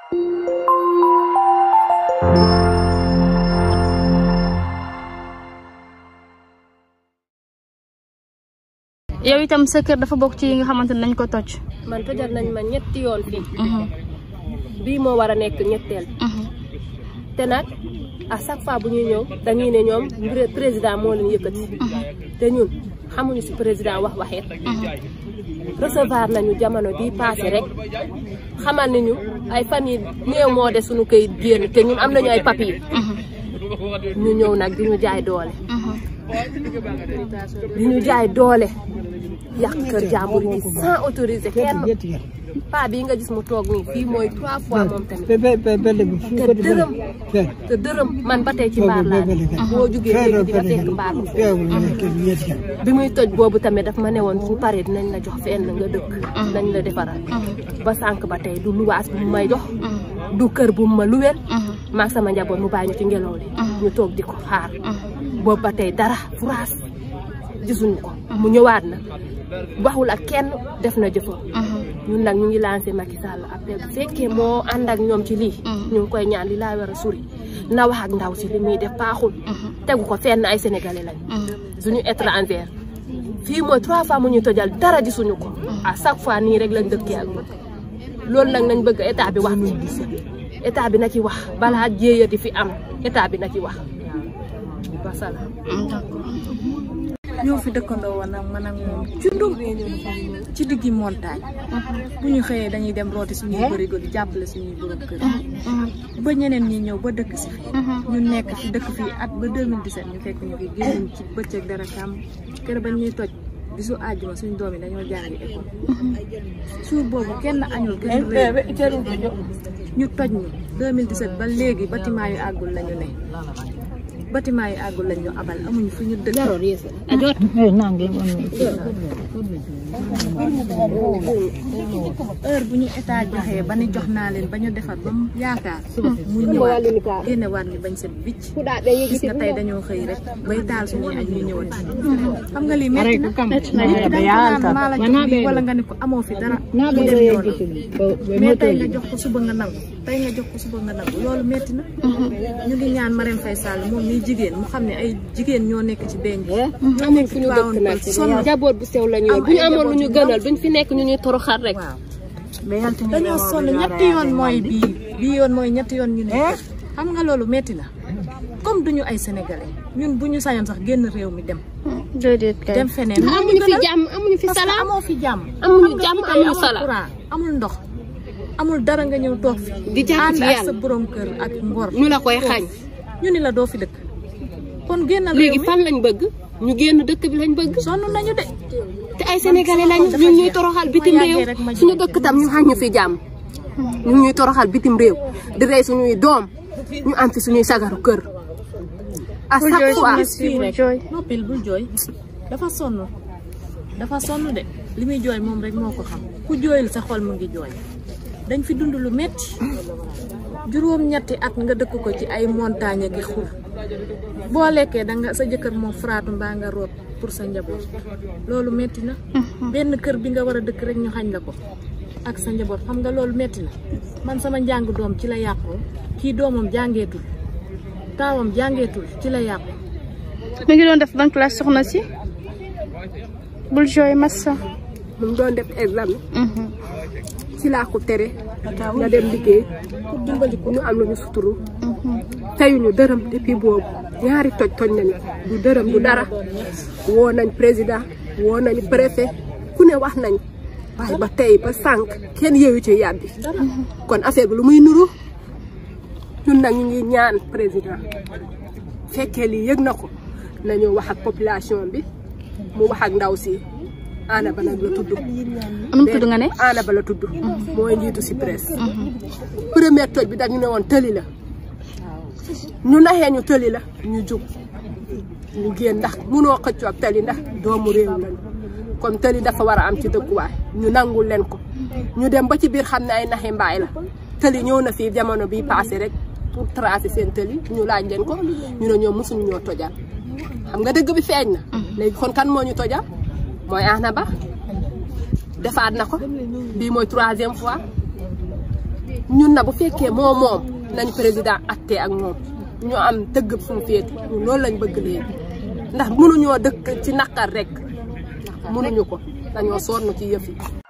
yow itam sa kër dafa bokk ci yi nga xamante ne nañ ko toj. man tojal nañ ma ñetti yoon fii bii moo war a nekk ñetteel te nag à chaque fois bu ñuy ñëw dañuy ne ñoom président moo leen yëkkati te ñun xamuñu si président wax waxeet recevoir nañu jamono bii passé rek xamal ni ñu ay fan yi néew moo de suñu këyit génn te ñun am nañu ay papier ñu ñëw nag di ñu jaay doole di ñu jaay doole yàq kër jàmbur yi sans autoriser kenn paa bii nga gis mu toog nii fii mooy trois fois moom tamit te dërëm te dërëm man ba tey ci mbaar laa boo jugee léegi di nga fekk mbaar mu bi muy toj boobu tamit daf ma ne woon su paree dinañ la jox fenn nga dëkk dinañ la defaral ba sànq ba tey du luwaas bu mu may jox du kër bu mu ma luwel maag sama njaboot mu bàyyi ñu ci ngelaw li ñu toog di ko xaar boobu ba tey dara furaas gisuñu ko mu ñëwaat na waxul ak kenn def na jëfam ñun nag ñu ngi lancé Macky Sall appel bu fekkee moo ànd ak ñoom ci lii ñu ngi koy ñaan li laa war a suri na wax ak ndaw si li muy def baaxul tegu ko fenn ay sénégalais lañ suñu étranger fii mooy trois fois mu ñu tojal dara gisuñu ko à chaque fois nii rek lañ dëkkee ak moom loolu nag nañ bëgg état bi wax ci état bi na ci wax balaa jéeyati fi am état bi na ci wax wasalaam ñoo fi dëkkandoo woon nag man ak moom cundum ci diggi montagne bu ñu xëyee dañuy dem rooti suñuy bërigo di jàppale suñuy borom kër ba ñeneen ñi ñëw ba dëkk si fi ñu nekk fi dëkk fii at ba 2017 ñu fekk ñu fi génn ci bëccëg dara kàmm kër ba ñuy toj bisu àjjuma suñu doom yi dañoo jàngi école suur boobu kenn añul kenn réer ñu toj ñu 2017 ba léegi bâtiment yu àggul lañu ne bâtiment yi àggul lañ ñu abal amuñu fu ñu dëkk heure bu ñu état joxee ba ni jox naa leen ba ñu defar ba mu yaakaar mu ñëwaat génne waat ñu bañ set bicc gis nga tey dañoo xëy rek bay taal suñuy añ ñu ñëwat xam nga lii métti na métti na nit da nga naan maa la jox lii wala nga ne ko amoo fi dara mu dem yoonam mais tey nga jox ko suba nga nangu tey nga jox ko suba nga nangu loolu métti na ñu ngi ñaan Marème Faye Sall moom miy jigéen mu xam ne ay jigéen ñoo nekk ci benn bi amuñ fu ñu dëkk nag sonn njaboot bu sew la ñu yor bu ñu amoon lu ñu gënal duñ fi nekk ñu ñuy toroxal rek dañoo sonn ñetti yoon mooy bii bii yoon mooy ñetti yoon ñu ne xam nga loolu metti na comme duñu ay sénégalais ñun bu ñu sañoon sax génn réew mi dem déedéet kay dem feneen amuñu fi jàmm amuñu fi parce que salaam amoo fi jàmm amuñu jàmm tey amuñu amul salaam courant amul ndox amul dara nga ñëw toog fi Di jàpp ànd ci ak yàlla. sa borom kër ak ngor ñu la koy xañ ñu ni la doo fi dëkk kon génnal léegi réew mi fan lañ bëgg ñu génn dëkk bi lañ bëgg sonn nañu de te ay sénégalais lañ ñu ñuy toroxal bitim réew suñu dëkk tam ñu xañ ñu fi jàmm ñu ñuy toroxal bitim réew di rey suñuy doom ñu am fi suñuy sagaru kër à bul chaque jooy fois soxna si bul jooy noppil bul jooy dafa sonn dafa sonn de li muy jooy moom rek moo ko xam ku jooyul sa xol mu ngi jooy dañ fi dund lu metti juróom-ñetti at nga dëkk ko ci ay montagne ak i xur boo lekkee da nga sa jëkkër moom fraatu mbaa nga root pour sa njaboot loolu metti na benn kër bi nga war a dëkk rek ñu xañ la ko ak sa njaboot xam nga loolu metti na man sama njàng doom ci la yàqoo kii doomam jàngeetul taawam jàngeetul ci la yàqu mi ngi doon def ban classe soxna si bul jooy massa mu ngi doon def examen ci laa ko tere nga dem liggéey pour dimbali ko ñu am lu ñu suturu teyuñu dërëm depuis boobu ñaari toj toj nañu du dërëm du dara woo nañ président woo nañ préfet ku ne wax nañ waaye ba tey ba sànq kenn yeewu ci yàbbi kon affaire bi lu muy nuru ñun nag ñu ngi ñaan président fekkee lii yëg na ko nañu wax ak population bi mu wax ak ndaw si ana ba nag la tudd am tudd nga ne ana ba la tudd mooy njiitu si presse première toj bi dañu ne woon tëli la ñu naxee ñu tëli la ñu jug ñu génn ndax munoo xëccoo ak tëli ndax doomu réew lañu comme tëli dafa war a am ci dëkkuwaay ñu nangul leen ko ñu dem ba ci biir xam ne ay naxi mbaay la tëli ñëw na fii jamono bi passé rek pour tracer seen tëli ñu laaj leen ko ñu ne ñoom mosuñu ñoo tojal xam nga dëgg bi feeñ na léegi kon kan moo ñu tojal mooy Ana Ba defaat na ko bii mooy troisième fois ñun na bu fekkee moo moom nañ président atte ak moom ñu am dëgg suñu féete ñun loolu lañ bëgg léegi ndax mënuñoo dëkk ci naqar rek mënuñu ko dañoo sonn ci yëf yi